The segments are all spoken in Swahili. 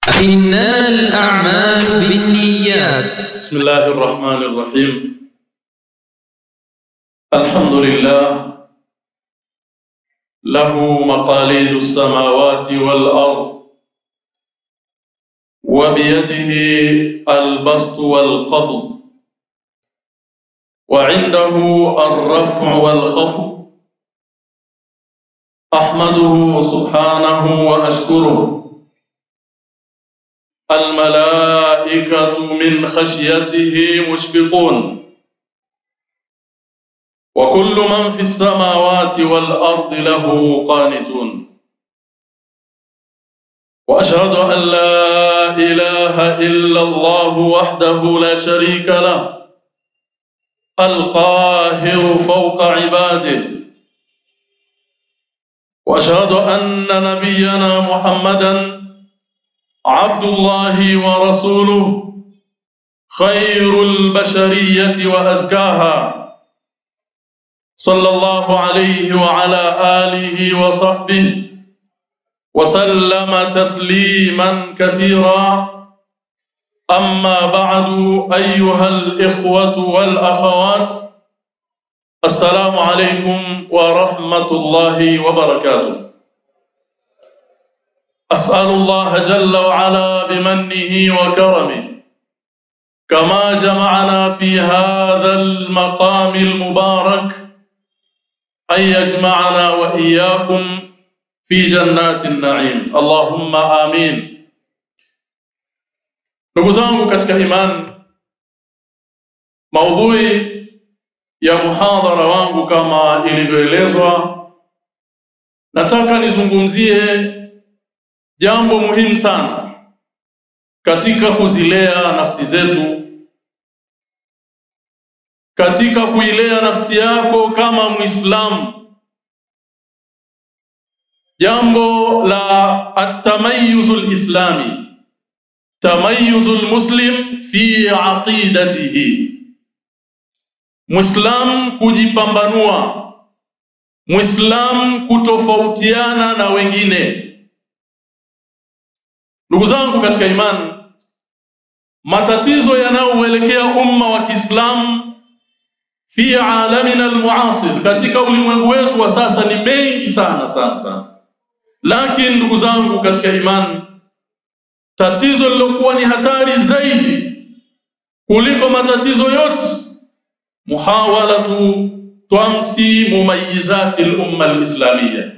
إنما الأعمال بالنيات بسم الله الرحمن الرحيم الحمد لله له مقاليد السماوات والأرض وبيده البسط والقبض وعنده الرفع والخفض أحمده سبحانه وأشكره الملائكة من خشيته مشفقون وكل من في السماوات والأرض له قانتون وأشهد أن لا إله إلا الله وحده لا شريك له القاهر فوق عباده وأشهد أن نبينا محمدًا عبد الله ورسوله خير البشرية وأزكاها صلى الله عليه وعلى آله وصحبه وسلم تسليما كثيرا أما بعد أيها الإخوة والأخوات السلام عليكم ورحمة الله وبركاته أسأل الله جل وعلا بمنه وكرمه كما جمعنا في هذا المقام المبارك أن يجمعنا وإياكم في جنات النعيم اللهم آمين ndugu zangu katika imani maudhui ya muhadhara wangu kama ilivyoelezwa nataka nizungumzie jambo muhimu sana katika kuzilea nafsi zetu, katika kuilea nafsi yako kama Muislamu, jambo la atamayuzu lislami, tamayuzu lmuslim fi aqidatihi, Muislam kujipambanua, Muislam kutofautiana na wengine. Ndugu zangu katika imani, matatizo yanayouelekea umma wa Kiislamu fi alamina almuasir, katika ulimwengu wetu wa sasa ni mengi sana sana sana. Lakini ndugu zangu katika imani, tatizo lilokuwa ni hatari zaidi kuliko matatizo yote, muhawalatu twamsi mumayizati lumma alislamia,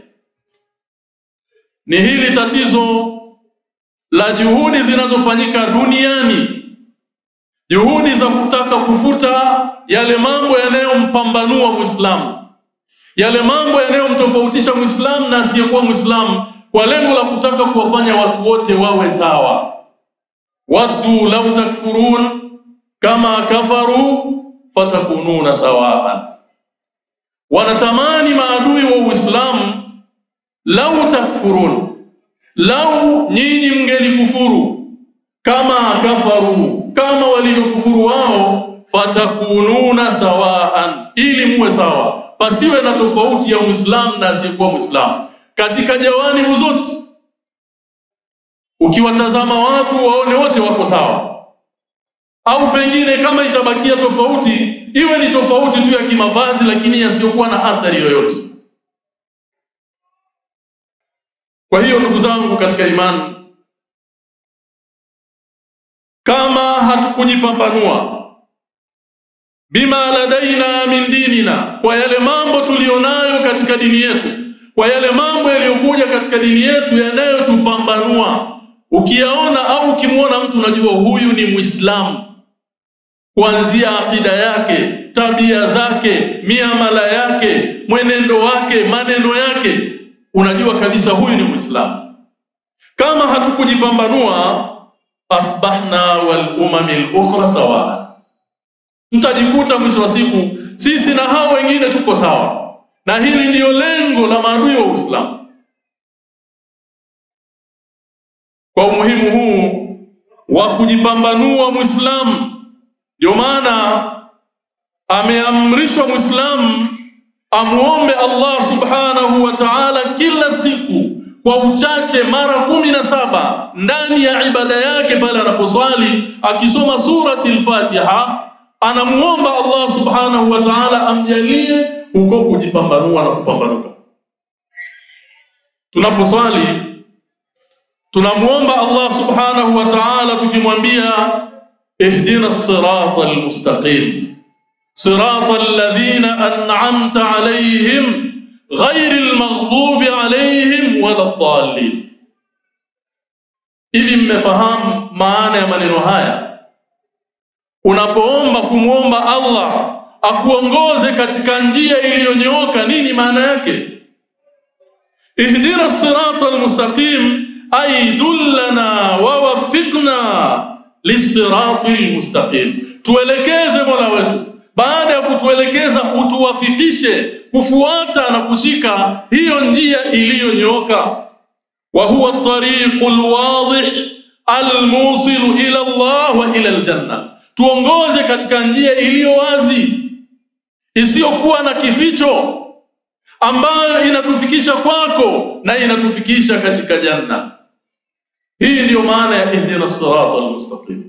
ni hili tatizo la juhudi zinazofanyika duniani, juhudi za kutaka kufuta yale mambo yanayompambanua Muislamu, yale mambo yanayomtofautisha Muislamu na asiyekuwa Muislamu, kwa lengo la kutaka kuwafanya watu wote wawe sawa. waddu lau takfurun kama kafaru fatakununa sawaan, wanatamani maadui wa Uislamu lau takfurun lau nyinyi mngelikufuru kama kafaru, kama walivyokufuru wao, fatakununa sawaan, ili muwe sawa, pasiwe na tofauti ya Muislamu na asiyekuwa Muislamu katika jawanibu zote. Ukiwatazama watu waone wote wako sawa, au pengine kama itabakia tofauti, iwe ni tofauti tu ya kimavazi, lakini yasiyokuwa na athari yoyote. Kwa hiyo ndugu zangu katika imani, kama hatukujipambanua bima ladaina min dinina, kwa yale mambo tuliyonayo katika dini yetu, kwa yale mambo yaliyokuja katika dini yetu yanayotupambanua, ukiyaona au ukimwona mtu unajua huyu ni Muislamu, kuanzia akida yake, tabia zake, miamala yake, mwenendo wake, maneno yake unajua kabisa huyu ni Muislamu. Kama hatukujipambanua, asbahna wal umami al-ukhra sawa, tutajikuta mwisho wa siku sisi na hao wengine tuko sawa, na hili ndiyo lengo la maadui wa Uislamu. Kwa umuhimu huu wa kujipambanua Muislamu, ndio maana ameamrishwa Muislamu amuombe Allah subhanahu wa ta'ala kila siku kwa uchache mara kumi na saba ndani ya ibada yake pale anaposwali akisoma surati al-Fatiha anamuomba Allah subhanahu wa ta'ala amjalie huko kujipambanua na kupambanuka tunaposwali tunamuomba Allah subhanahu wa ta'ala tukimwambia ihdina sirata almustaqim sirata alladhina an'amta alayhim غير المغضوب عليهم ولا الضالين hivi mmefahamu maana ya maneno haya unapoomba kumwomba Allah akuongoze katika njia iliyonyooka nini maana yake ihdina sirata almustaqim ay dullana wa waffiqna lisirati almustaqim tuelekeze mola wetu baada ya kutuelekeza utuwafikishe kufuata na kushika hiyo njia iliyonyooka wa huwa at-tariqul wadih al-musilu ila Allah wa ila al-janna tuongoze katika njia iliyo wazi isiyokuwa na kificho ambayo inatufikisha kwako na inatufikisha katika janna hii ndiyo maana ya ihdina sirata al-mustaqim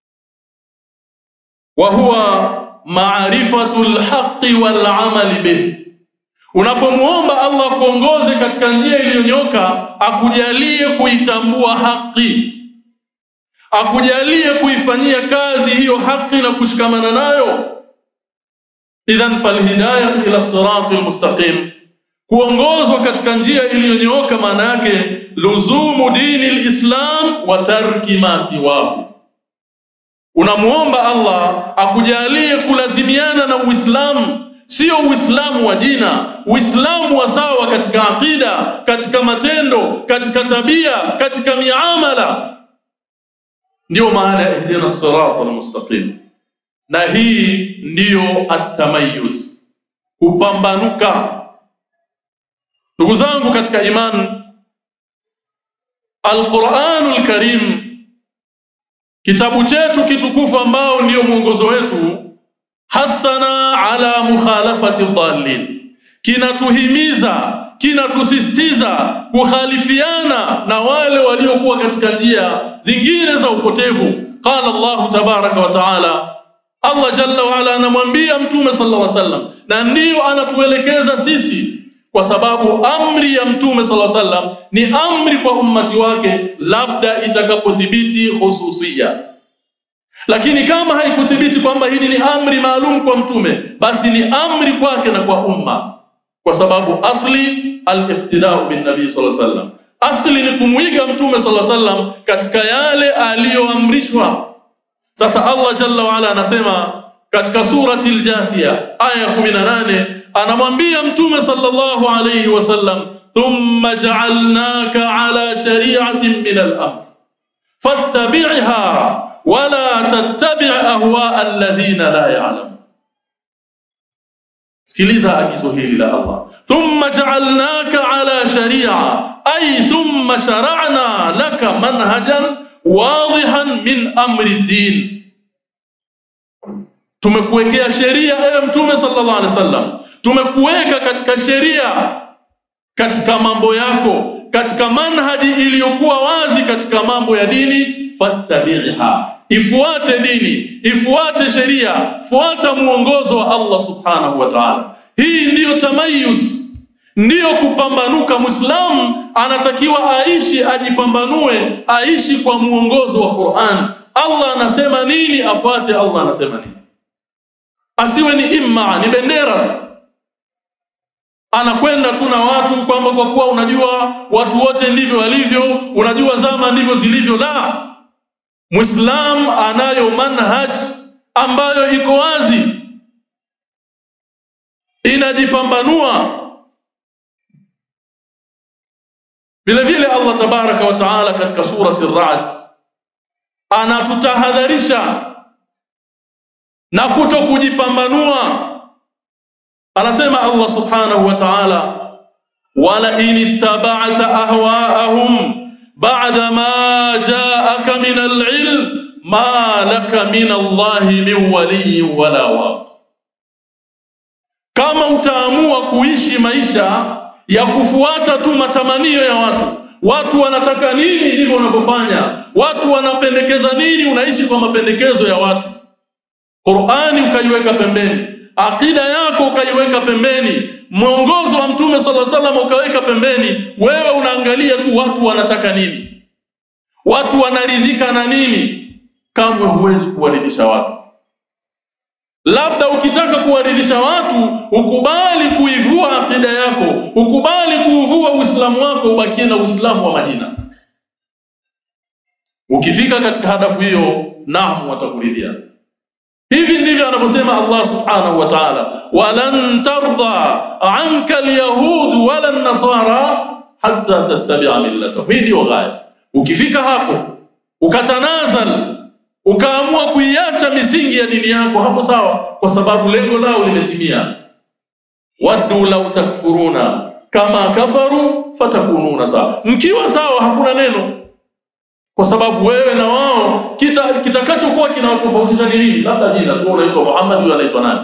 wa huwa maarifatu lhaqi walamali bih unapomuomba allah kuongoze katika njia iliyonyoka akujalie kuitambua haki akujalie kuifanyia kazi hiyo haki na kushikamana nayo idhan falhidayatu ila sirati lmustaqim kuongozwa katika njia iliyonyooka maana yake luzumu dini lislam wa tarki ma siwahu unamuomba Allah akujalie kulazimiana na Uislamu, sio Uislamu wa jina, Uislamu wa sawa katika akida, katika matendo, katika tabia, katika miamala. Ndiyo maana ya ihdina sirata almustaqim, na hii ndiyo atamayuz, kupambanuka. Ndugu zangu katika imani, Alquranul Karim kitabu chetu kitukufu ambao ndiyo mwongozo wetu hathana ala mukhalafati dhalin kinatuhimiza kinatusisitiza kukhalifiana na wale waliokuwa katika njia zingine za upotevu qala Allahu tabaraka wa taala Allah jalla wa ala anamwambia mtume sallallahu alaihi wasallam na ndiyo anatuelekeza sisi kwa sababu amri ya mtume sallallahu alaihi wasallam ni amri kwa ummati wake labda itakapothibiti hususia lakini kama haikuthibiti kwamba hili ni amri maalum kwa mtume basi ni amri kwake na kwa umma kwa sababu asli al-iqtida'u bin nabii sallallahu alaihi wasallam asli ni kumwiga mtume sallallahu alaihi wasallam katika yale aliyoamrishwa sasa Allah jalla wa ala anasema katika surati al-Jathia aya 18 anamwambia mtume sallallahu alayhi wasallam thumma ja'alnaka ala shari'atin min al-amr fattabi'ha wala tattabi' ahwa alladhina la ya'lamun sikiliza agizo hili la Allah thumma ja'alnaka ala shari'a ay thumma shara'na laka manhajan wadihan min amri ad-din tumekuwekea sheria ewe mtume sallallahu alaihi wasallam tumekuweka katika sheria katika mambo yako katika manhaji iliyokuwa wazi katika mambo ya dini fattabi'ha ifuate dini ifuate sheria fuata muongozo wa Allah subhanahu wa ta'ala hii ndiyo tamayus ndiyo kupambanuka muislamu anatakiwa aishi ajipambanue aishi kwa muongozo wa Qur'an Allah anasema nini afuate Allah anasema nini asiwe ni imma ni bendera tu anakwenda tu na watu kwamba kwa kuwa unajua watu wote ndivyo walivyo unajua zama ndivyo zilivyo la muislam anayo manhaj ambayo iko wazi inajipambanua vile vile Allah tabaraka wa taala katika surati ar-ra'd anatutahadharisha na kuto kujipambanua anasema Allah subhanahu wa ta'ala wala in ittaba'ta ahwa'ahum ba'da ma ja'aka min al-'ilm ma laka min Allah min waliyyin wala waq kama utaamua kuishi maisha ya kufuata tu matamanio ya watu. Watu wanataka nini, ndivyo unavyofanya. Watu wanapendekeza nini, unaishi kwa mapendekezo ya watu. Qur'ani ukaiweka pembeni, akida yako ukaiweka pembeni, mwongozo wa Mtume sala salam ukaweka pembeni. Wewe unaangalia tu watu wanataka nini, watu wanaridhika na nini. Kamwe huwezi kuwaridhisha watu. Labda ukitaka kuwaridhisha watu, ukubali kuivua akida yako, ukubali kuuvua Uislamu wako, ubakie na Uislamu wa majina. Ukifika katika hadafu hiyo, naam, watakuridhia. Hivi ndivyo anavyosema Allah subhanahu wa ta'ala, walan tardha anka alyahud wala nasara hatta tattabi'a millatahum. Hii ndio ghaya. Ukifika hapo ukatanazal ukaamua kuiacha misingi ya dini yako, hapo sawa, kwa sababu lengo lao limetimia. waddu lau takfuruna kama kafaru fatakununa sawa. Mkiwa sawa, hakuna neno, kwa sababu wewe na wao kita kitakachokuwa kinawatofautisha ni nini? Labda jina tu, unaitwa Muhammad, huyo anaitwa nani?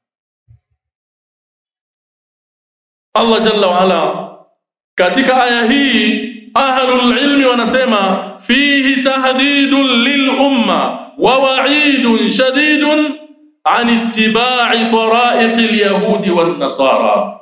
Allah jalla waala katika aya hii ahlul ilmi wanasema fihi tahdidun lil umma wa wa'idun shadidun an ittiba'i tara'iq al yahudi wan nasara.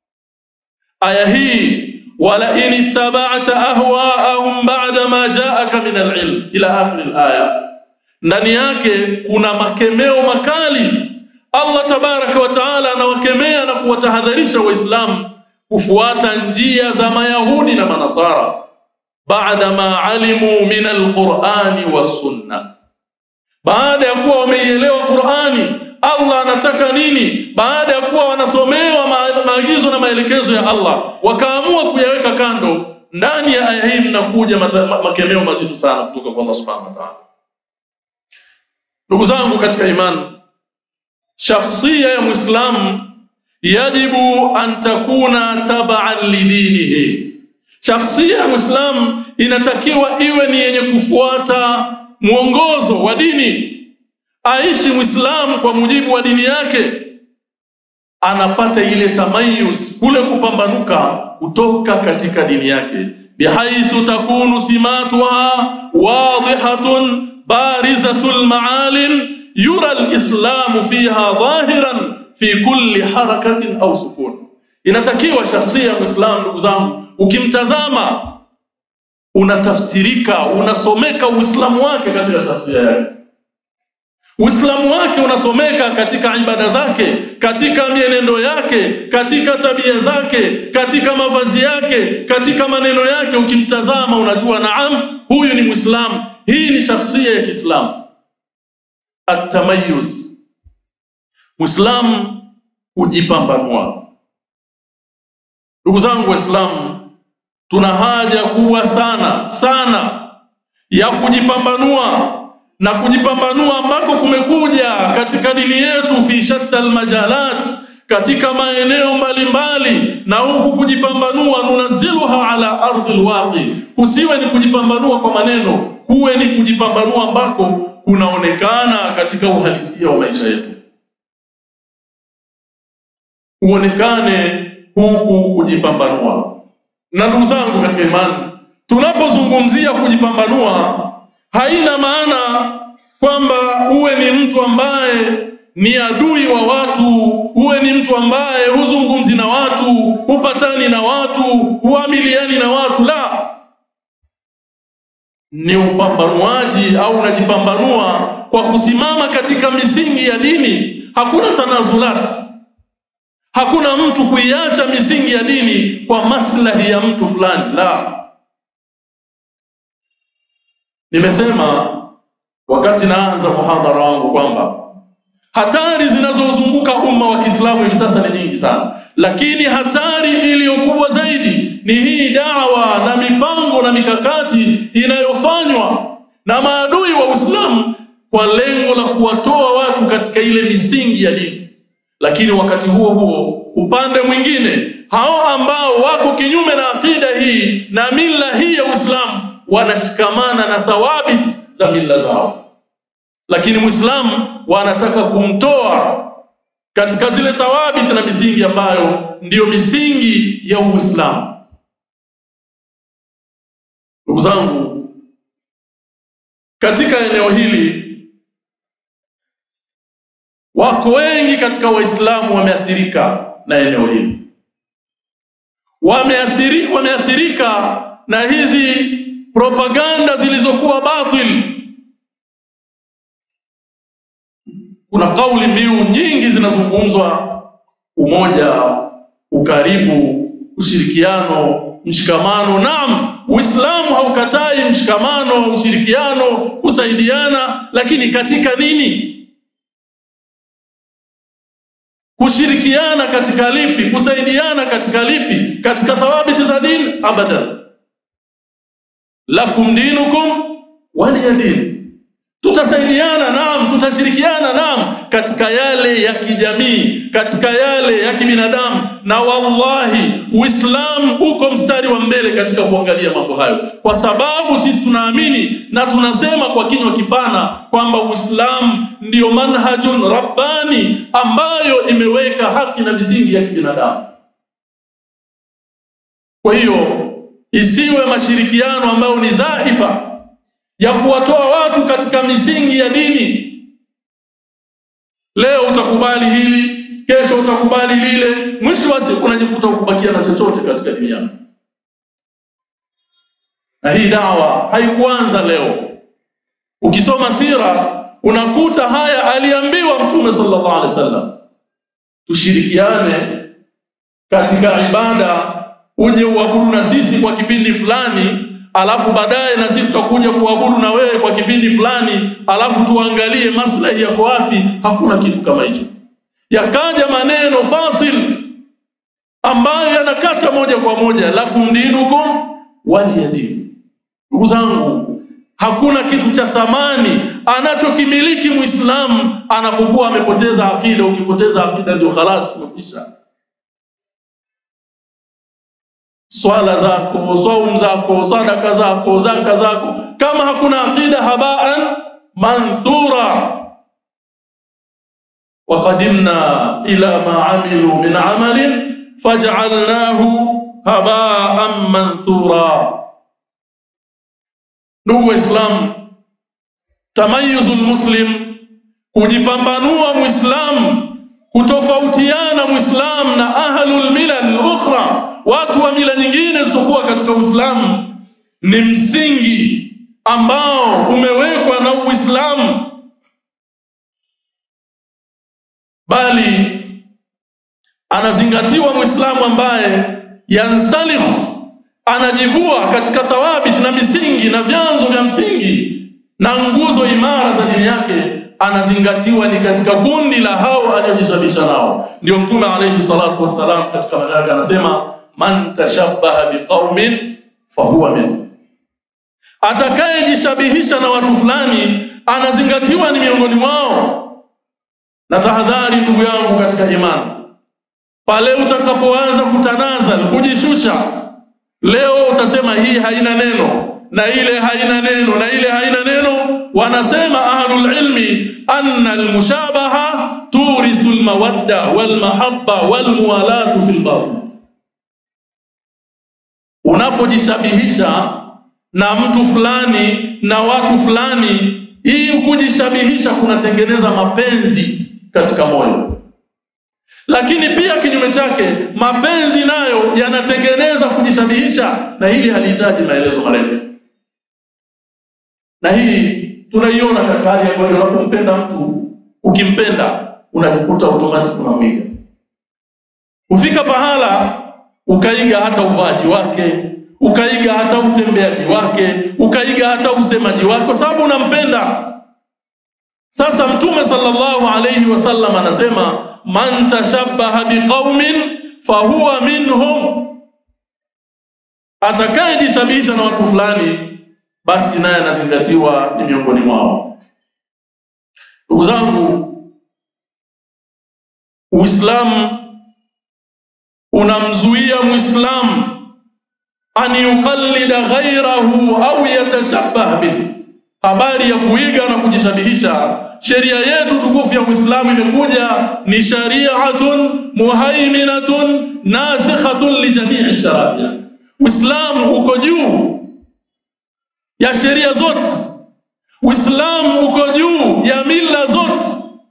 Aya hii wala in ittaba'ta ahwa'ahum ba'da ma ja'aka min al ilm ila akhir al aya, ndani yake kuna makemeo makali. Allah tabaraka wa taala anawakemea na kuwatahadharisha Waislamu kufuata njia za Mayahudi na Manasara baada ma alimu min alqurani wassunna, baada ya kuwa wameielewa Qurani, Allah anataka nini, baada ya kuwa wanasomewa maagizo na maelekezo ya Allah, wakaamua kuyaweka kando. Ndani ya aya hii mnakuja makemeo mazito sana kutoka kwa Allah subhanahu wa ta'ala. Ndugu zangu katika imani, shakhsia ya Muislamu yajibu an takuna tabaan lidinihi Shakhsia ya Muislamu inatakiwa iwe ni yenye kufuata mwongozo wa dini, aishi Muislamu kwa mujibu wa dini yake, anapata ile tamayuz, kule kupambanuka kutoka katika dini yake, bihaithu takunu simatuha wadihatun barizatul ma'alim yura alislamu fiha dhahiran fi kulli harakatin au sukun Inatakiwa shakhsia ya Muislamu, ndugu zangu, ukimtazama unatafsirika, unasomeka Uislamu wake katika shakhsia yake. Uislamu wake unasomeka katika ibada zake, katika mienendo yake, katika tabia zake, katika mavazi yake, katika maneno yake. Ukimtazama unajua, naam, huyu ni Muislamu. Hii ni shakhsia ya Kiislamu. Atamayuz, Muislamu kujipambanua. Ndugu zangu Waislamu, tuna haja kubwa sana sana ya kujipambanua na kujipambanua ambako kumekuja katika dini yetu fi shatta almajalat, katika maeneo mbalimbali, na huku kujipambanua nunaziluha ala ardhi alwaqi, kusiwe ni kujipambanua kwa maneno, kuwe ni kujipambanua ambako kunaonekana katika uhalisia wa maisha yetu, uonekane huku kujipambanua. Na ndugu zangu katika imani, tunapozungumzia kujipambanua, haina maana kwamba uwe ni mtu ambaye ni adui wa watu, uwe ni mtu ambaye huzungumzi na watu, hupatani na watu, huamiliani na watu. La, ni upambanuaji au unajipambanua kwa kusimama katika misingi ya dini. Hakuna tanazulati Hakuna mtu kuiacha misingi ya dini kwa maslahi ya mtu fulani. La, nimesema wakati naanza muhadhara wangu kwamba hatari zinazozunguka umma wa Kiislamu hivi sasa ni nyingi sana, lakini hatari iliyokubwa zaidi ni hii dawa na mipango na mikakati inayofanywa na maadui wa Uislamu kwa lengo la kuwatoa watu katika ile misingi ya dini lakini wakati huo huo upande mwingine hao ambao wako kinyume na akida hii na mila hii ya Uislamu wanashikamana na thawabit za mila zao, lakini Muislamu wanataka kumtoa katika zile thawabiti na misingi ambayo ndiyo misingi ya Uislamu. Ndugu zangu, katika eneo hili wako wengi katika Waislamu wameathirika na eneo hili, wameathiri, wameathirika na hizi propaganda zilizokuwa batil. Kuna kauli mbiu nyingi zinazungumzwa: umoja, ukaribu, ushirikiano, mshikamano. Naam, Uislamu haukatai mshikamano, ushirikiano, kusaidiana, lakini katika nini? Kushirikiana katika lipi? Kusaidiana katika lipi? Katika thawabiti za dini? Abadan. Lakum dinukum waliya din. Tutasaidiana, naam, tutashirikiana, naam, katika yale ya kijamii, katika yale ya kibinadamu, na wallahi Uislamu uko mstari wa mbele katika kuangalia mambo hayo, kwa sababu sisi tunaamini na tunasema kwa kinywa kipana kwamba Uislamu ndiyo manhajun rabbani ambayo imeweka haki na misingi ya kibinadamu. Kwa hiyo isiwe mashirikiano ambayo ni dhaifa ya kuwatoa watu katika misingi ya dini. Leo utakubali hili, kesho utakubali lile, mwisho wa siku unajikuta ukubakia na chochote katika dini yako. Na hii dawa haikuanza leo. Ukisoma sira unakuta haya aliambiwa Mtume sallallahu alaihi wasallam, tushirikiane katika ibada, uje uabudu na sisi kwa kipindi fulani alafu baadaye na sisi tutakuja kuabudu na wewe kwa kipindi fulani, alafu tuangalie maslahi yako wapi. Hakuna kitu kama hicho. Yakaja maneno fasil ambayo yanakata moja kwa moja, lakum dinukum waliya din. Ndugu zangu, hakuna kitu cha thamani anachokimiliki Muislamu anapokuwa amepoteza akida. Ukipoteza akida, ndio khalas, umekwisha swala zako, saum zako, sadaka zako, zaka zako, kama hakuna aqida, habaan manthura. Waqadimna ila ma amilu min amalin faj'alnahu habaan manthura. Ndugu Waislamu, tamayuzul muslim, kujipambanua Muislamu, kutofautiana Muislamu na ahlul milal ukhra watu wa mila nyingine zisizokuwa katika Uislamu ni msingi ambao umewekwa na Uislamu, bali anazingatiwa Muislamu ambaye yansalikh, anajivua katika thawabit na misingi na vyanzo vya msingi na nguzo imara za dini yake, anazingatiwa ni katika kundi la hao aliyojishabisha nao. Ndio Mtume alayhi salatu wassalam katika maneno yake anasema man tashabbaha biqaumin fahuwa minhum, atakayejishabihisha na watu fulani anazingatiwa ni miongoni mwao. Na tahadhari, ndugu yangu katika imani, pale utakapoanza kutanazal, kujishusha, leo utasema hii haina neno na ile haina neno na ile haina neno. Wanasema ahlul ilmi anna almushabaha turithu almawadda walmahabba walmuwalatu fil batin Unapojishabihisha na mtu fulani na watu fulani, hii kujishabihisha kunatengeneza mapenzi katika moyo, lakini pia kinyume chake, mapenzi nayo yanatengeneza kujishabihisha, na hili halihitaji maelezo marefu. Na hii tunaiona katika hali ambayo unapompenda mtu, ukimpenda unajikuta automatic unamwiga, ufika pahala ukaiga hata uvaji wake, ukaiga hata utembeaji wake, ukaiga hata usemaji wake, kwa sababu unampenda. Sasa Mtume sallallahu alayhi wasallam anasema man tashabbaha biqaumin fahuwa minhum, atakayejishabihisha na watu fulani, basi naye anazingatiwa ni miongoni mwao. Ndugu zangu, Uislamu unamzuia Muislamu an yuqallida ghairahu au yatashabbah bihi, habari ya kuiga na kujishabihisha. Sheria yetu tukufu ya Uislamu imekuja ni shari'atun muhaiminatun nasikhatun li jami'i sharia. Uislamu uko juu ya sheria zote. Uislamu uko juu ya mila zote.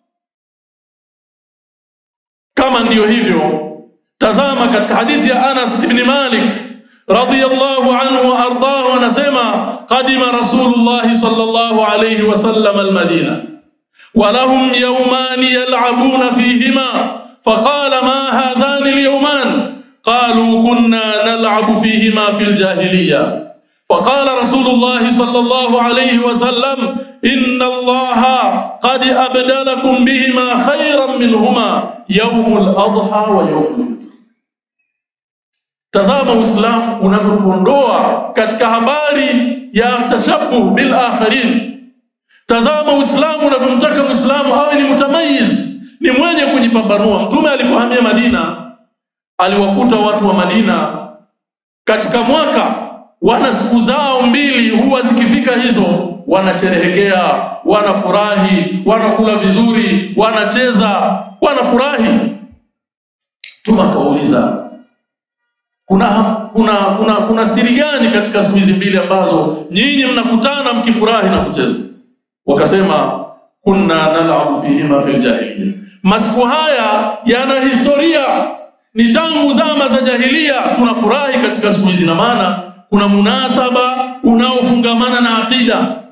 Kama ndiyo hivyo, tazama katika hadithi ya Anas ibn Malik radhiyallahu anhu wa ardahu, anasema qadima Rasulullah sallallahu alayhi wasallam almadina ولهم يومان يلعبون فيهما فقال ما هذان اليومان قالوا كنا نلعب فيهما في الجاهليه فقال رسول الله صلى الله عليه وسلم إن الله قد أبدلكم بهما خيرا منهما يوم الأضحى ويوم الفطر Tazama Uislamu unavyotuondoa katika habari ya tashabuh bil akharin. Tazama Uislamu unavyomtaka Muislamu awe ni mutamayiz, ni mwenye kujipambanua. Mtume alipohamia Madina, aliwakuta watu wa Madina katika mwaka wana siku zao mbili, huwa zikifika hizo wanasherehekea, wanafurahi, wanakula vizuri, wanacheza, wanafurahi. Mtume akauliza kuna, kuna, kuna, kuna siri gani katika siku hizi mbili ambazo nyinyi mnakutana mkifurahi na kucheza? Wakasema kunna nalabu fihima fil jahiliya, masiku haya yana historia, ni tangu zama za jahilia tunafurahi katika siku hizi, na maana kuna munasaba unaofungamana na aqida.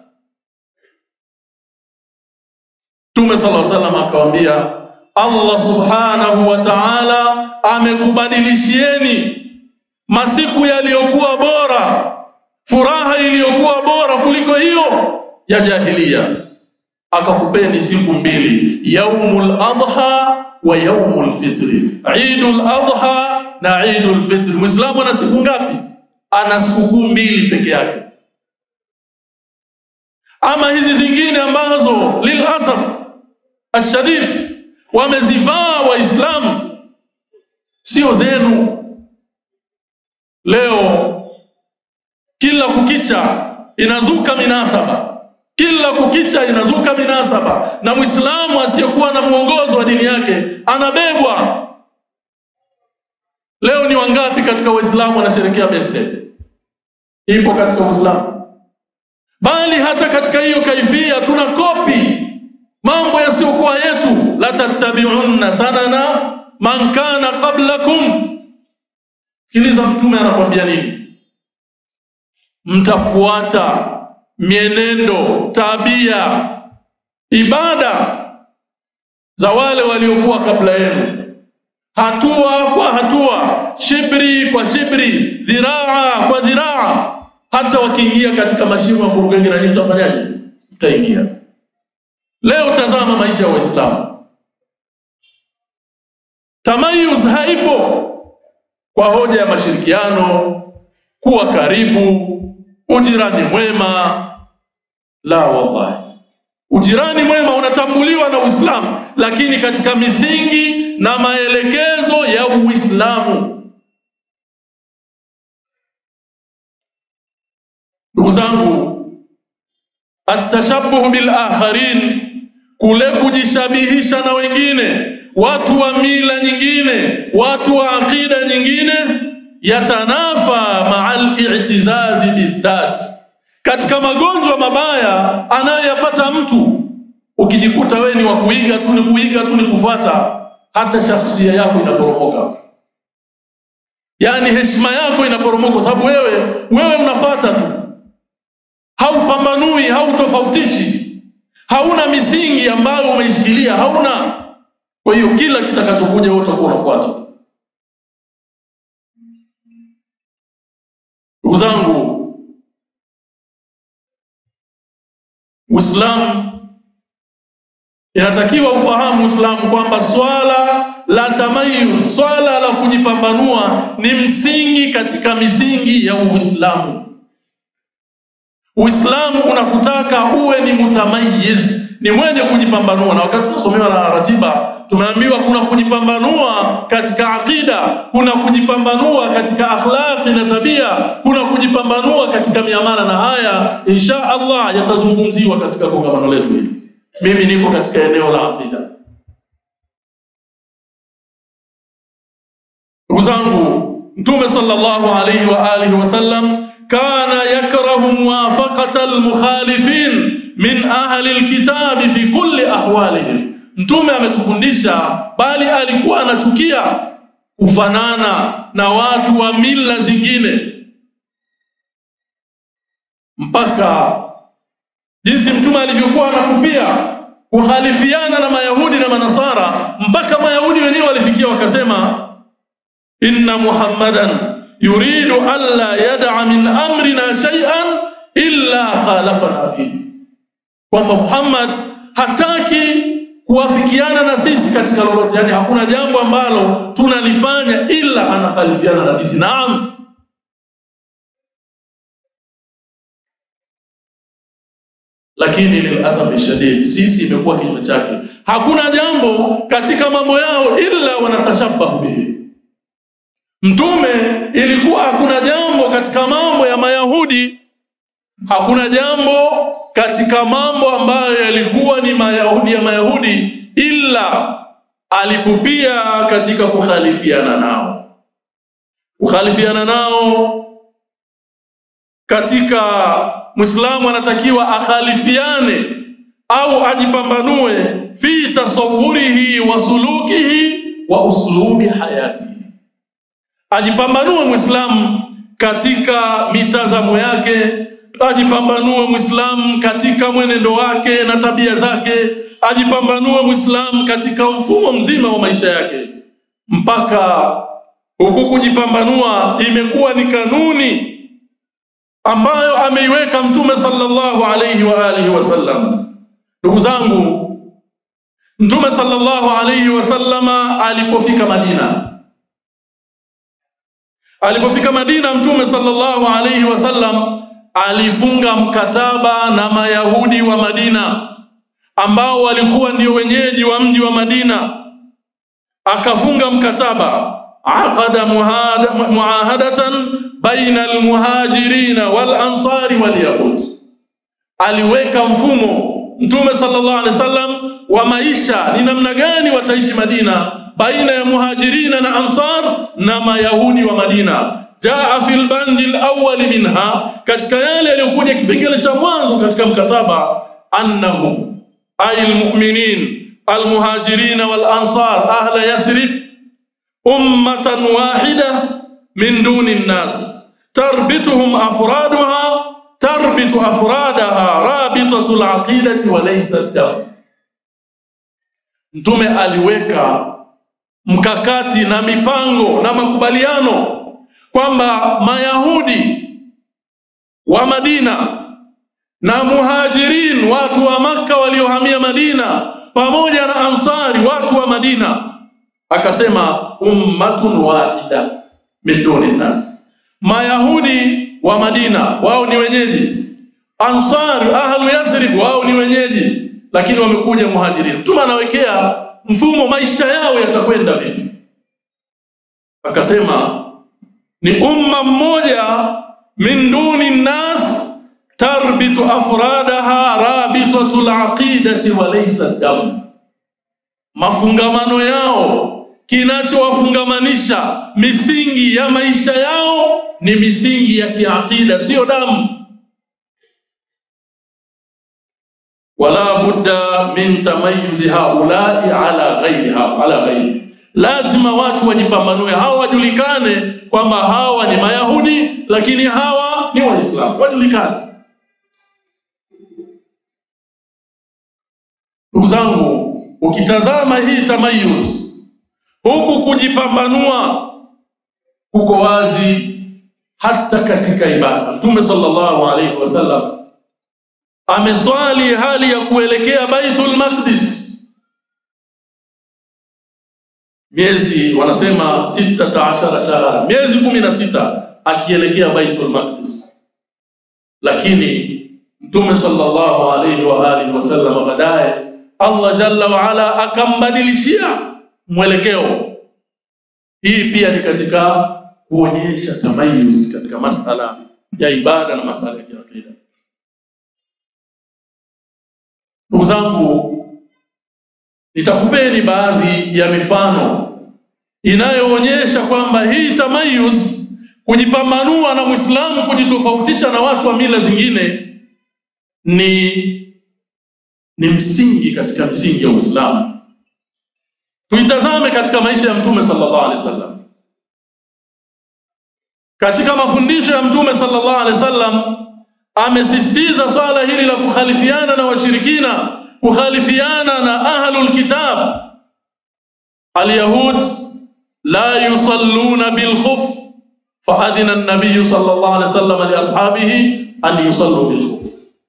Mtume sallallahu alaihi wasallam akawaambia, Allah subhanahu wa ta'ala amekubadilishieni masiku yaliyokuwa bora, furaha iliyokuwa bora kuliko hiyo ya jahilia, akakupeni siku mbili, yaumul adha wa yaumul fitri, idul adha na idul fitri. Muislamu ana siku ngapi? Ana sikukuu mbili peke yake. Ama hizi zingine ambazo lilasaf ashadid wamezivaa Waislamu sio zenu. Leo kila kukicha inazuka minasaba, kila kukicha inazuka minasaba, na Muislamu asiyekuwa na mwongozo wa dini yake anabebwa. Leo ni wangapi katika Waislamu wanasherekea birthday? Ipo katika Uislamu, bali hata katika hiyo kaifia tuna kopi mambo yasiyokuwa yetu. la tattabi'unna sanana man kana qablakum Sikiliza, Mtume anakwambia nini? Mtafuata mienendo, tabia, ibada za wale waliokuwa kabla yenu, hatua kwa hatua, shibri kwa shibri, dhiraa kwa dhiraa. Hata wakiingia katika mashimo ya burugenge, nani mtafanyaje? Mtaingia. Leo tazama maisha ya Waislamu, tamayuz haipo kwa hoja ya mashirikiano, kuwa karibu, ujirani mwema. La, wallahi, ujirani mwema unatambuliwa na Uislamu, lakini katika misingi na maelekezo ya Uislamu. Ndugu zangu, atashabuhu bil akharin, kule kujishabihisha na wengine watu wa mila nyingine, watu wa aqida nyingine, yatanafa maa al-i'tizazi bidhat, katika magonjwa mabaya anayoyapata mtu. Ukijikuta wewe ni wa kuiga tu, ni kuiga tu, ni kufuata, hata shakhsia yako inaporomoka, yaani heshima yako inaporomoka, kwa sababu wewe wewe unafuata tu, haupambanui, hautofautishi, hauna misingi ambayo umeishikilia, hauna kwa hiyo kila kitakachokuja wewe utakuwa unafuata. Ndugu zangu, Uislamu inatakiwa ufahamu Uislamu kwamba swala la tamayuz, swala la kujipambanua ni msingi katika misingi ya Uislamu. Uislamu unakutaka uwe ni mutamayiz, ni mwenye kujipambanua. Na wakati tunasomewa na ratiba tumeambiwa kuna kujipambanua katika aqida, kuna kujipambanua katika akhlaqi na tabia, kuna kujipambanua katika miamala, na haya insha Allah yatazungumziwa katika kongamano letu hili. Mimi niko katika eneo la aqida. Ndugu zangu, Mtume sallallahu alayhi wa alihi wasallam kana yakrahu muwafaqata almukhalifin min ahli alkitabi fi kulli ahwalihim. Mtume ametufundisha, bali alikuwa anachukia kufanana na watu wa mila zingine, mpaka jinsi Mtume alivyokuwa anakupia kukhalifiana na Mayahudi na Manasara, mpaka Mayahudi wenyewe walifikia wakasema inna muhammadan yuridu alla yad'a min amrina shay'an illa khalafana fihi, kwamba Muhammad hataki kuwafikiana na sisi katika lolote, yani hakuna jambo ambalo tunalifanya ila anakhalifiana na sisi. Naam, lakini lilasafi shadid, sisi imekuwa kinyume chake. Hakuna jambo katika mambo yao illa wanatashabahu bihi Mtume ilikuwa hakuna jambo katika mambo ya Mayahudi, hakuna jambo katika mambo ambayo yalikuwa ni Mayahudi ya Mayahudi, ila alipupia katika kukhalifiana nao, kukhalifiana nao katika Muislamu anatakiwa akhalifiane au ajipambanue fi tasawurihi wa sulukihi wa uslubi hayatihi ajipambanue Muislamu katika mitazamo yake, ajipambanue Muislamu katika mwenendo wake na tabia zake, ajipambanue Muislamu katika mfumo mzima wa maisha yake, mpaka huku kujipambanua imekuwa ni kanuni ambayo ameiweka Mtume sallallahu alayhi wa alihi wasallam. Ndugu zangu, Mtume sallallahu alayhi wasallama alipofika Madina Alipofika Madina, Mtume sallallahu alayhi wasallam alifunga mkataba na Mayahudi wa Madina ambao walikuwa ndio wenyeji wa mji wa Madina. Akafunga mkataba, aqada muahadatan baina almuhajirina wal ansari wal yahud, aliweka mfumo Mtume sallallahu alaihi wasallam wa maisha, ni namna gani wataishi Madina baina ya muhajirina na ansar na mayahudi wa Madina. Jaa fil bandi alawwal minha, katika yale yaliyokuja kipengele cha mwanzo katika mkataba, annahu ay almu'minin almuhajirina wal ansar ahla yathrib ummatan wahida min duni nnas tarbituhum afraduha tarbitu afradaha rabitatu alaqidati wa laysa ad Mtume aliweka mkakati na mipango na makubaliano kwamba Mayahudi wa Madina na Muhajirin watu wa Makka waliohamia Madina pamoja na Ansari watu wa Madina, akasema ummatun wahida min duni nas, Mayahudi wa Madina wao ni wenyeji, Ansari ahlu Yathrib wao ni wenyeji, lakini wamekuja Muhajirin. Mtume anawekea mfumo maisha yao yatakwenda vipi. Akasema ni umma mmoja min duni nnas tarbitu afradaha rabitatu alaqidati wa laysa dam, mafungamano yao kinachowafungamanisha misingi ya maisha yao ni misingi ya kiakida, siyo damu. wala budda min tamayuzi haulai ala ghairiha ala ghairi, lazima watu wajipambanue, hawa wajulikane kwamba hawa ni Mayahudi, lakini hawa ni Waislamu, wajulikane. Ndugu zangu, ukitazama hii tamayuz, huku kujipambanua kuko wazi hata katika ibada. Mtume sallallahu alaihi wasallam ameswali hali ya kuelekea Baitul Maqdis miezi wanasema sitata ashara shahara, miezi kumi na sita akielekea Baitul Maqdis, lakini Mtume sallallahu alaihi wa alihi wasallam baadaye Allah jalla waala akambadilishia mwelekeo. Hii pia ni katika kuonyesha tamayuz katika masala ya ibada na masala ya kiakida. Ndugu zangu, nitakupeni baadhi ya mifano inayoonyesha kwamba hii tamayuz, kujipambanua na Muislamu, kujitofautisha na watu wa mila zingine ni ni msingi katika misingi ya Uislamu. Tuitazame katika maisha ya Mtume sallallahu alaihi wasallam. Katika mafundisho ya Mtume sallallahu alaihi wasallam amesisitiza swala hili la kukhalifiana na washirikina, kukhalifiana na ahlul kitab. Alyahud la yusalluna bilkhuf faadhina an-nabiy sallallahu alaihi wasallam li ashabihi an yusallu bilkhuf.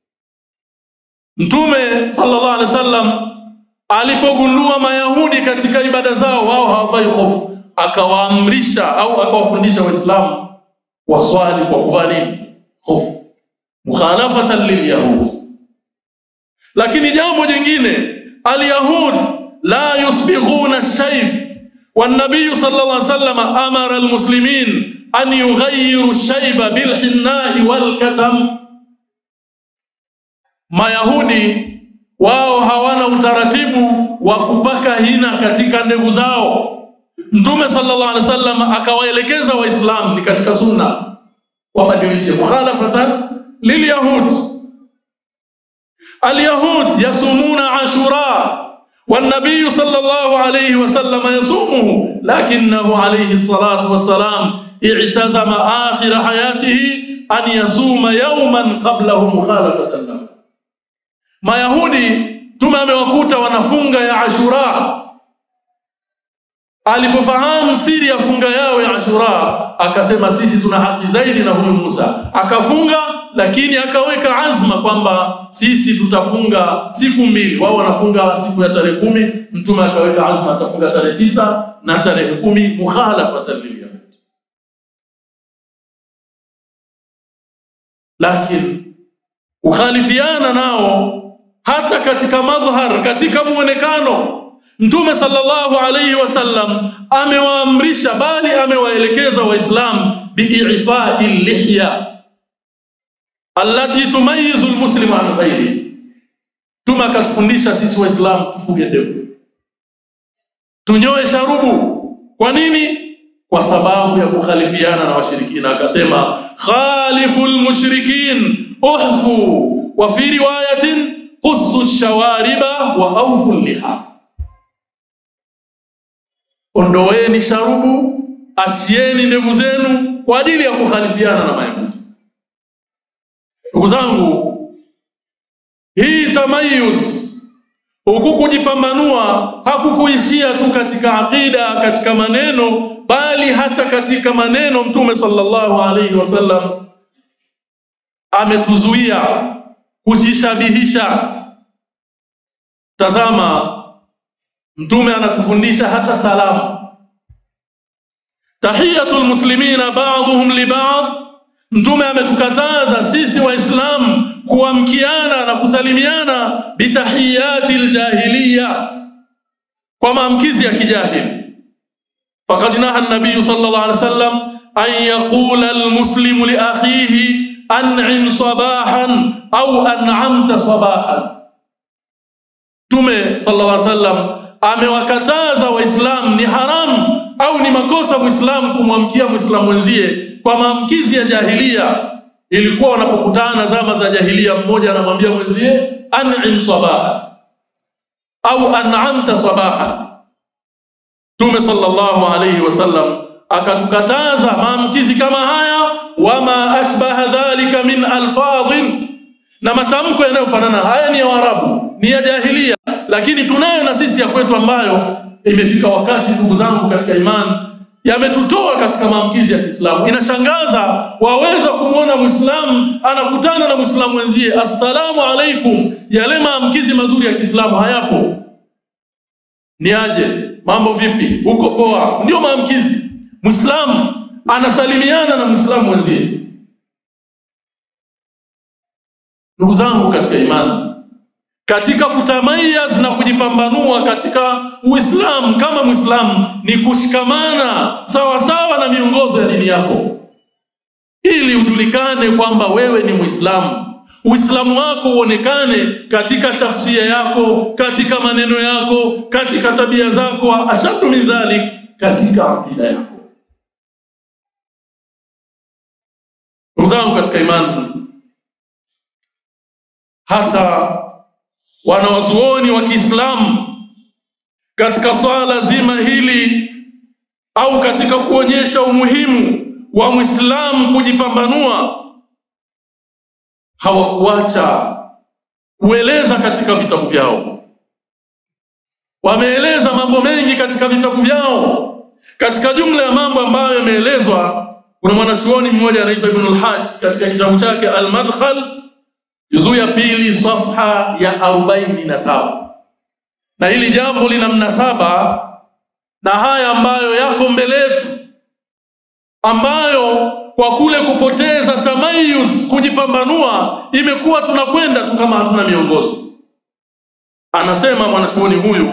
Mtume sallallahu alaihi wasallam alipogundua Mayahudi katika ibada zao wao hawavai hofu, akawaamrisha au akawafundisha Waislamu waswali kwa kuvaa nini? Hofu, mukhalafatan lilyahud. Lakini jambo jingine, alyahud la yusbighuna shayb والنبي صلى الله عليه وسلم أمر المسلمين أن يغيروا الشيب بالحناء والكتم Mayahudi wao hawana utaratibu wa kupaka hina katika ndevu zao. Mtume sallallahu alaihi wasallam akawaelekeza Waislamu ni katika sunna wabadilishe, mukhalafatan lilyahud. Alyahud yasumuna ashura والنبي صلى الله عليه وسلم يصومه لكنه عليه الصلاة والسلام اعتزم آخر حياته أن يصوم يوما قبله مخالفة له Mayahudi Mtume amewakuta wanafunga ya Ashura. Alipofahamu siri ya funga yao ya Ashura, akasema sisi tuna haki zaidi na huyu Musa. Akafunga, lakini akaweka azma kwamba sisi tutafunga siku mbili. Wao wanafunga siku ya tarehe kumi, Mtume akaweka azma atafunga tarehe tisa na tarehe kumi, mukhalafatan lilyahud. Lakini kukhalifiana nao hata katika madhhar, katika muonekano. Mtume sallallahu alayhi wasallam amewaamrisha bali amewaelekeza Waislamu biifai lihya allati tumayizu almuslimu an ghairi. Mtume akatufundisha sisi Waislamu tufuge ndevu, tunyoe sharubu. Kwa nini? Kwa sababu ya kukhalifiana na washirikina. Akasema khalifu lmushrikin uhfu wa fi riwayatin qussu shawariba wa awfu liha, ondoweni sharubu, achieni ndevu zenu kwa ajili ya kukhalifiana na Mayahudi. Ndugu zangu, hii tamayuz, huku kujipambanua, hakukuishia tu katika aqida, katika maneno, bali hata katika maneno. Mtume sallallahu alaihi wasallam ametuzuia kujishabihisha. Tazama, Mtume anatufundisha hata salamu, tahiyatul muslimina ba'dhuhum li ba'd. Mtume ametukataza sisi Waislamu kuamkiana na kusalimiana bitahiyati ljahiliya, kwa maamkizi ya kijahili. Faqad naha an-nabiy sallallahu alaihi wasallam an yaqula almuslimu li akhihi an'im sabahan au an'amta sabahan. Mtume sallallahu alaihi wasallam amewakataza Waislamu, ni haramu au ni makosa Muislamu kumwamkia Muislamu mwenzie kwa maamkizi ya jahilia. Ilikuwa wanapokutana zama za jahilia, mmoja anamwambia mwenzie an'im sabaha au an'amta sabaha. Mtume sallallahu alaihi wasallam akatukataza maamkizi kama haya, wama ashbaha dhalika min alfadhin, na matamko yanayofanana. Haya ni ya Waarabu, ni ya jahilia, lakini tunayo na sisi ya kwetu ambayo imefika wakati, ndugu zangu katika imani, yametutoa katika maamkizi ya Kiislamu. Inashangaza, waweza kumwona Muislamu anakutana na Muislamu wenzie, assalamu alaikum. Yale maamkizi mazuri ya Kiislamu hayapo. Ni aje? Mambo vipi? Uko poa? Ndio maamkizi. Muislamu anasalimiana na Muislamu mwenzie. Ndugu zangu katika imani, katika kutamayaz na kujipambanua katika Uislamu kama Muislamu ni kushikamana sawa sawa na miongozo ya dini yako, ili ujulikane kwamba wewe ni Muislamu. Uislamu wako uonekane katika shakhsia yako, katika maneno yako, katika tabia zako, ashaddu min dhalik, katika akida yako. Ndugu zangu katika imani, hata wanawazuoni wa Kiislamu katika swala zima hili au katika kuonyesha umuhimu wa Muislamu kujipambanua hawakuacha kueleza katika vitabu vyao. Wameeleza mambo mengi katika vitabu vyao. Katika jumla ya mambo ambayo yameelezwa, kuna mwanachuoni mmoja anaitwa Ibn al-Hajj katika kitabu chake Al-Madkhal juzuu ya pili safha ya arobaini na saba na hili jambo lina mnasaba na haya ambayo yako mbele yetu, ambayo kwa kule kupoteza tamayuz, kujipambanua, imekuwa tunakwenda tu kama hatuna miongozo. Anasema mwanachuoni huyu,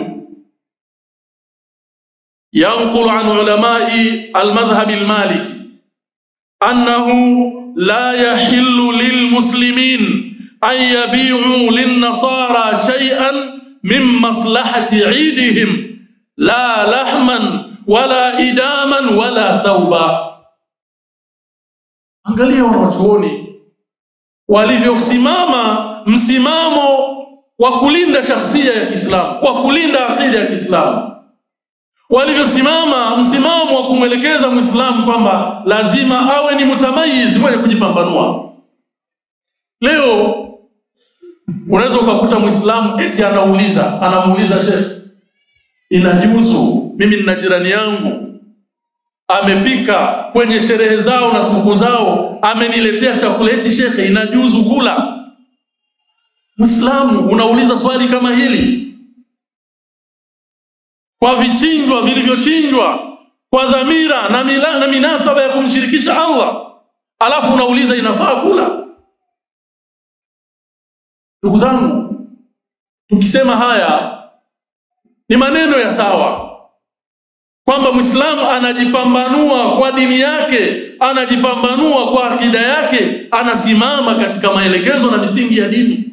yanqulu an ulamai almadhhabi almaliki annahu la yahillu lilmuslimin an yabi'u linnasara shay'an min maslahati 'idihim la lahman wala idaman wala thawba. Angalia wanachuoni walivyosimama msimamo wa kulinda shakhsia ya Kiislamu, wa kulinda akida ya Kiislamu, walivyosimama msimamo wa kumwelekeza Muislamu kwamba lazima awe ni mutamayizi, mwenye kujipambanua. Leo unaweza ukakuta Muislamu eti anauliza, anamuuliza shekhe, inajuzu mimi nina jirani yangu amepika kwenye sherehe zao na sikukuu zao, ameniletea chakula, eti shekhe, inajuzu kula? Muislamu unauliza swali kama hili kwa vichinjwa vilivyochinjwa kwa dhamira na, mila, na minasaba ya kumshirikisha Allah, alafu unauliza inafaa kula? Ndugu zangu, tukisema haya ni maneno ya sawa kwamba Muislamu anajipambanua kwa dini yake, anajipambanua kwa akida yake, anasimama katika maelekezo na misingi ya dini.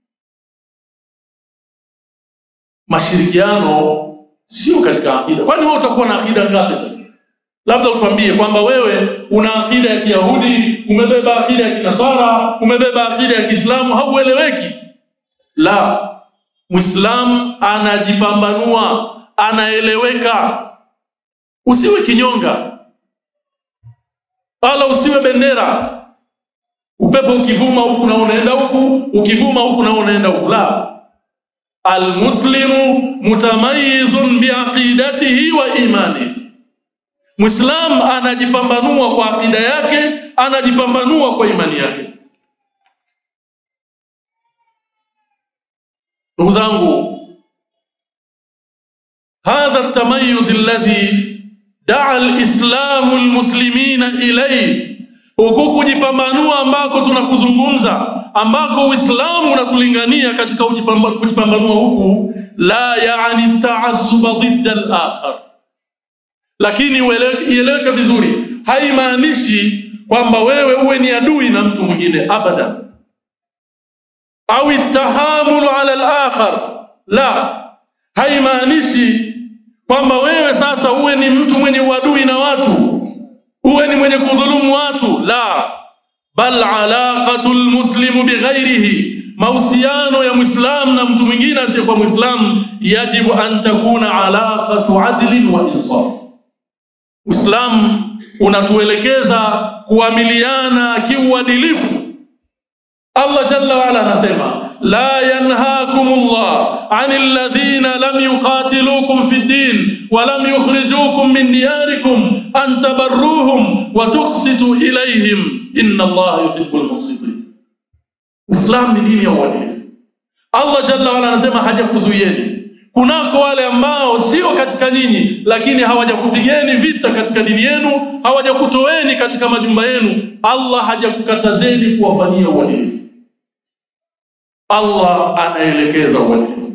Mashirikiano sio katika akida. Kwani wewe utakuwa na akida ngapi sasa? Labda utuambie kwamba wewe una akida ya Kiyahudi, umebeba akida ya Kinasara, umebeba akida ya Kiislamu, haueleweki. La, Muislamu anajipambanua, anaeleweka. Usiwe kinyonga wala usiwe bendera, upepo ukivuma huku na unaenda huku, ukivuma huku na unaenda huku. La, almuslimu mutamayizun biaqidatihi wa imani. Muislam anajipambanua kwa akida yake, anajipambanua kwa imani yake. Ndugu zangu, hadha tamayuz alladhi daa alislamu almuslimina ilayhi, huku kujipambanua ambako tunakuzungumza, ambako Uislamu unatulingania katika kujipambanua huku, la yaani taassuba dhidda al-akhar, lakini ieleweke vizuri, haimaanishi kwamba wewe uwe ni adui na mtu mwingine abadan, au tahamulu ala al-akhar, la, haimaanishi kwamba wewe sasa uwe ni mtu mwenye uadui na watu, uwe ni mwenye kudhulumu watu, la bal alaqatu lmuslimu bighairihi, mahusiano ya mwislamu na mtu mwingine asiyekuwa mwislamu, yajibu an takuna alaqatu adlin wa insaf. Uislamu unatuelekeza kuamiliana kiuadilifu. Allah jalla waala anasema la yanhakum Allah anil ladhina lam yuqatilukum fi ddin wa lam yukhrijukum min diyarikum an tabarruhum wa tuqsitu ilayhim inna Allah yuhibbul muqsitin. Islam ni dini ya uadilifu. Allah jalla waala anasema hajakuzuieni kunako wale ambao sio katika nyinyi, lakini hawajakupigeni vita katika dini yenu, hawajakutoeni katika majumba yenu. Allah hajakukatazeni kuwafanyia uadilifu. Allah anaelekeza uadilifu.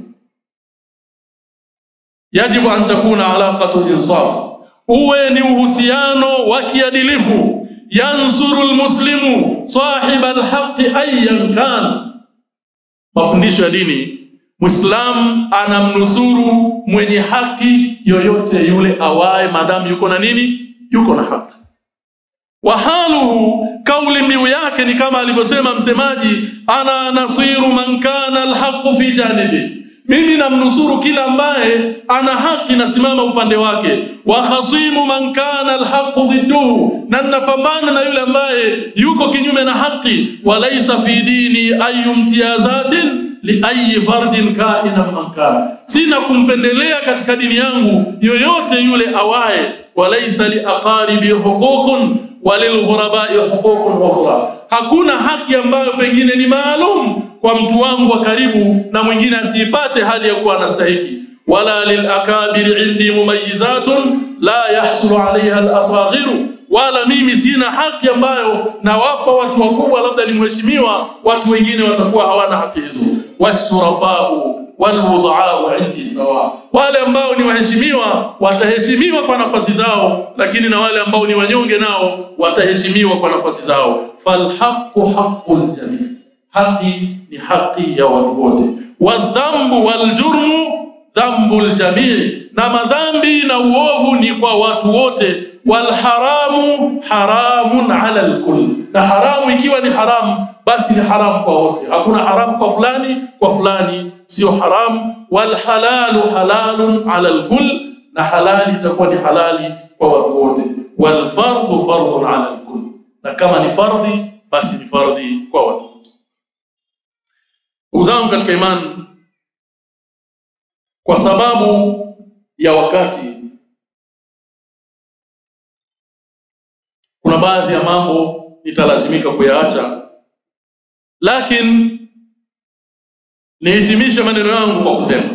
Yajibu an takuna alaqatu insaf, uwe ni uhusiano wa kiadilifu. Yansuru lmuslimu sahiba alhaqi ayan kan, mafundisho ya dini Muislamu anamnusuru mwenye haki yoyote yule awaye, maadamu yuko na nini? Yuko na haki. Wa haluhu, kauli mbiu yake ni kama alivyosema msemaji, ana nasiru man kana alhaqu fi janibi, mimi namnusuru kila ambaye ana haki nasimama upande wake. Wa khasimu man kana alhaqu dhidduhu, na ninapambana na yule ambaye yuko kinyume na haki. Wa laisa fi dini ayu mtiazatin liayi fardin kainan man kana, sina kumpendelea katika dini yangu yoyote yule awaye. Walaisa liaqaribi huququn walilghurabai huququn ukhra, hakuna haki ambayo pengine ni maalum kwa mtu wangu wa karibu na mwingine asiipate hali ya kuwa anastahiki. Wala lilakabiri indi mumayizatun la yahsulu alaiha alasaghiru wala mimi sina haki ambayo nawapa watu wakubwa, labda ni mheshimiwa, watu wengine watakuwa hawana haki hizo. Wasurafau walwudhaau indi sawa, wale ambao ni waheshimiwa wataheshimiwa kwa nafasi zao, lakini na wale ambao ni wanyonge nao wataheshimiwa kwa nafasi zao. Falhaqu haqqul jamii, haki ni haki ya watu wote. Wadhambu waljurmu dhambu ljamii, na madhambi na uovu ni kwa watu wote walharamu haramun ala alkull, na haramu ikiwa ni haramu basi ni haramu kwa wote. Hakuna haramu kwa fulani, kwa fulani sio haramu. Walhalalu halalun ala alkull, na halali itakuwa ni halali kwa watu wote. Walfardhu fardhun ala alkull, na kama ni fardhi basi ni fardhi kwa watu wote. Ndugu zangu katika imani, kwa sababu ya wakati kuna baadhi ya mambo nitalazimika kuyaacha, lakini nihitimishe maneno yangu kwa kusema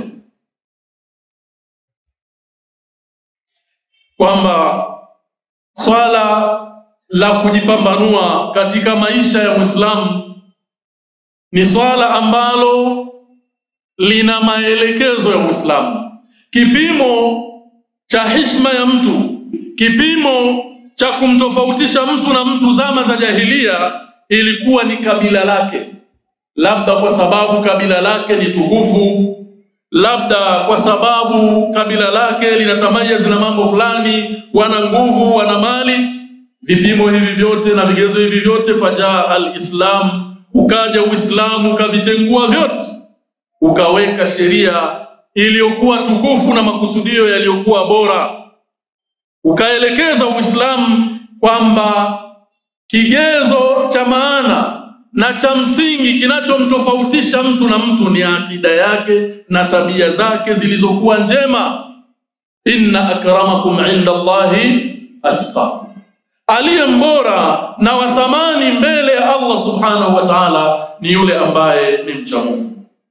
kwamba swala la kujipambanua katika maisha ya Muislamu ni swala ambalo lina maelekezo ya Muislamu. Kipimo cha heshima ya mtu, kipimo cha kumtofautisha mtu na mtu zama za jahilia ilikuwa ni kabila lake, labda kwa sababu kabila lake ni tukufu, labda kwa sababu kabila lake linatamayiz na mambo fulani, wana nguvu, wana mali. Vipimo hivi vyote na vigezo hivi vyote, fajaa alislam, ukaja Uislamu ukavitengua vyote, ukaweka sheria iliyokuwa tukufu na makusudio yaliyokuwa bora ukaelekeza Uislamu kwamba kigezo cha maana na cha msingi kinachomtofautisha mtu na mtu ni akida yake na tabia zake zilizokuwa njema. inna akramakum inda Allahi atqakum, aliye mbora na wa thamani mbele ya Allah subhanahu wa ta'ala ni yule ambaye ni mcha Mungu.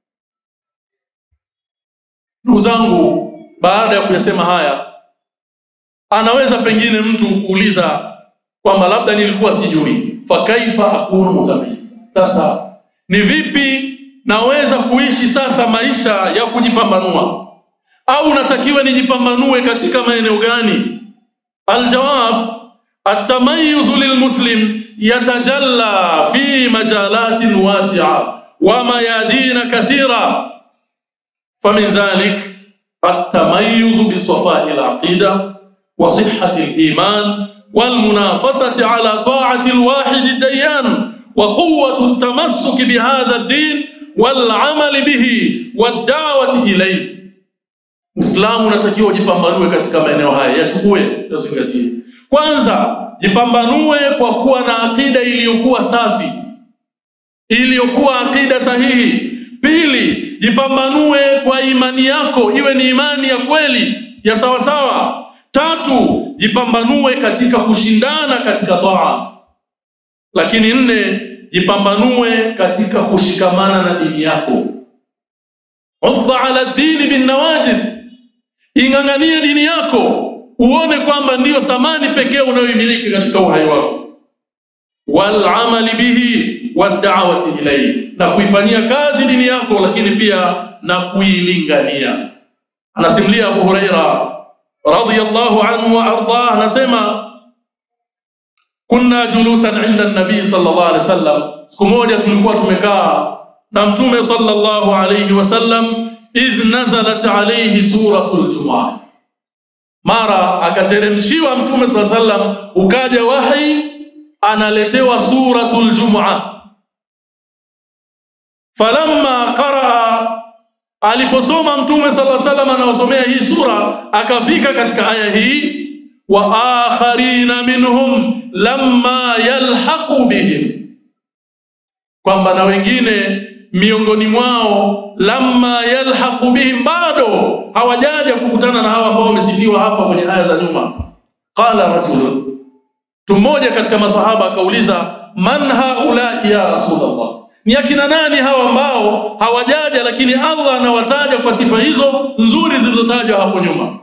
Ndugu zangu, baada ya kuyasema haya anaweza pengine mtu kuuliza kwamba labda nilikuwa sijui, fakaifa akunu mutamayiza. Sasa ni vipi naweza kuishi sasa maisha ya kujipambanua, au natakiwa nijipambanue katika maeneo gani? Aljawab, atamayuzu lilmuslim yatajalla fi majalatin wasi'a wa mayadina kathira famin dhalik atamayuzu bisafai alaqida وصحة الإيمان والمنافسة على طاعة الواحد الديان وقوة التمسك بهذا الدين والعمل به والدعوة إليه Muislamu unatakiwa jipambanue katika maeneo haya, yachukue, yazingatie. Kwanza, jipambanue kwa kuwa na akida iliyokuwa safi, iliyokuwa akida sahihi. Pili, jipambanue kwa imani yako, iwe ni imani ya kweli ya sawasawa. Tatu, jipambanue katika kushindana katika taa. Lakini nne, jipambanue katika kushikamana na dini yako. Udda ala dini bin nawajid, ing'ang'anie dini yako, uone kwamba ndiyo thamani pekee unayoimiliki katika uhai wako. walamali bihi wadawati ilaihi, na kuifanyia kazi dini yako, lakini pia na kuilingania. Anasimulia Abu Huraira radhiyallahu anhu wa ardah, anasema kunna julusan inda nabii sallallahu alaihi wasallam, siku moja tulikuwa tumekaa na mtume sallallahu alaihi wasallam, idh nazalat alaihi suratul Jumuah, mara akateremshiwa mtume sallallahu alaihi wasallam, ukaja wahi analetewa suratul Jumuah. Falamma qaraa, aliposoma mtume sallallahu alaihi wasallam anawasomea hii sura, akafika katika aya hii wa akharina minhum lamma yalhaqu bihim, kwamba na wengine miongoni mwao lamma yalhaqu bihim, bado hawajaja kukutana na hawa ambao wamesifiwa hapa kwenye aya za nyuma. Qala rajulun, mtu mmoja katika masahaba akauliza, man haulai ya Rasulullah, ni akina nani hawa ambao hawajaja, lakini Allah anawataja kwa sifa hizo nzuri zilizotajwa hapo nyuma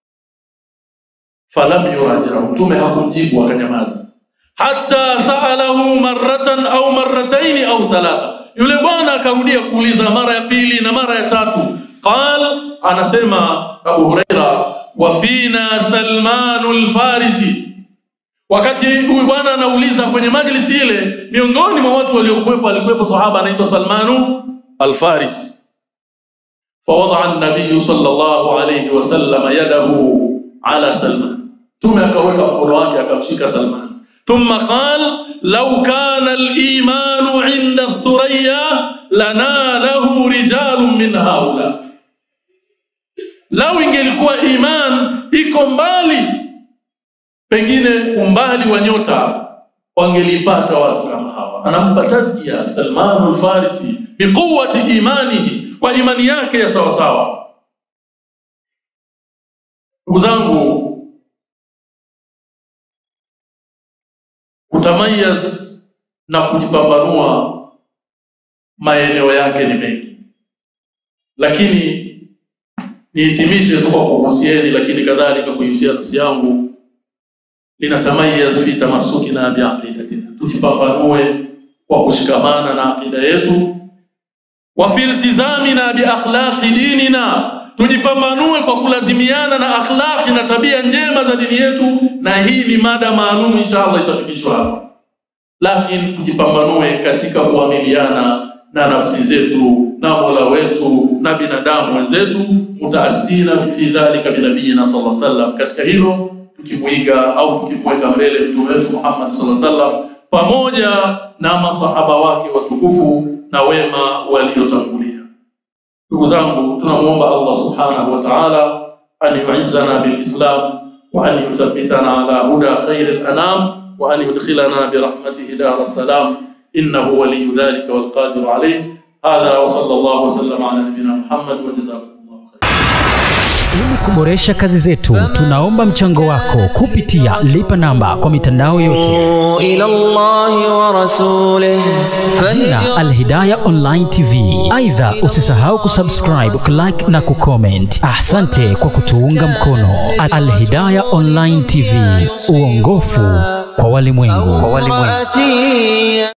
falam yurajihu, mtume hakumjibu akanyamaza. Hatta saalahu marratan au marrataini au thalatha, yule bwana akarudia kuuliza mara ya pili na mara ya tatu. Qal, anasema Abu Huraira, wa fina Salmanu lfarisi. Wakati huyu bwana anauliza kwenye majlisi ile, miongoni mwa watu waliokuwepo alikuwepo sahaba anaitwa Salmanu Alfarisi. Fawadaa an-nabiy sallallahu alayhi wasallam yadahu ala Salman, Mtume akaweka mkono wake akamshika Salman. Thumma qal law kana al-imanu inda Thuraya lanalahu rijalun min haula, lau ingelikuwa iman iko mbali, pengine umbali wa nyota, wangelipata watu kama hawa. Anampa tazkia Salman al-Farisi biquwwati imanihi, kwa imani yake ya sawasawa. Ndugu zangu, kutamayaz na kujipambanua maeneo yake ni mengi, lakini nihitimishe tu kwa kuhusieni, lakini kadhalika kuihusia nafsi yangu, linatamayaz fi tamassukina biaqidatina, tujipambanue kwa kushikamana na aqida yetu, wa fi iltizamina biakhlaqi dinina tujipambanue kwa kulazimiana na akhlaqi na tabia njema za dini yetu, na hii ni mada maalum inshallah itafikishwa hapa, lakini tujipambanue katika kuamiliana na nafsi zetu na Mola wetu na binadamu wenzetu, mutaasina fi dhalika binabiyina sallallahu alaihi wasallam, katika hilo tukimwiga au tukimweka mbele mtume wetu Muhammad sallallahu alaihi wasallam pamoja na masahaba wake watukufu na wema waliotangulia. Ndugu zangu, tunamwomba Allah subhanahu wa ta'ala an yu'izzana bil Islam wa an yuthabbitana ala huda khairil anam wa an yudkhilana bi rahmatihi dar salam innahu waliyyu dhalika wal qadiru alayh. Hadha wa sallallahu wa sallama ala nabiyyina Muhammad wa jazakumullahu khairan. Ili kuboresha kazi zetu, tunaomba mchango wako kupitia lipa namba kwa mitandao yote إلى الله ورسوله jina Alhidaya Online TV. Aidha, usisahau kusubscribe, kulike na kucomment. Asante kwa kutuunga mkono. Alhidaya Online TV, uongofu kwa walimwengu. فهدي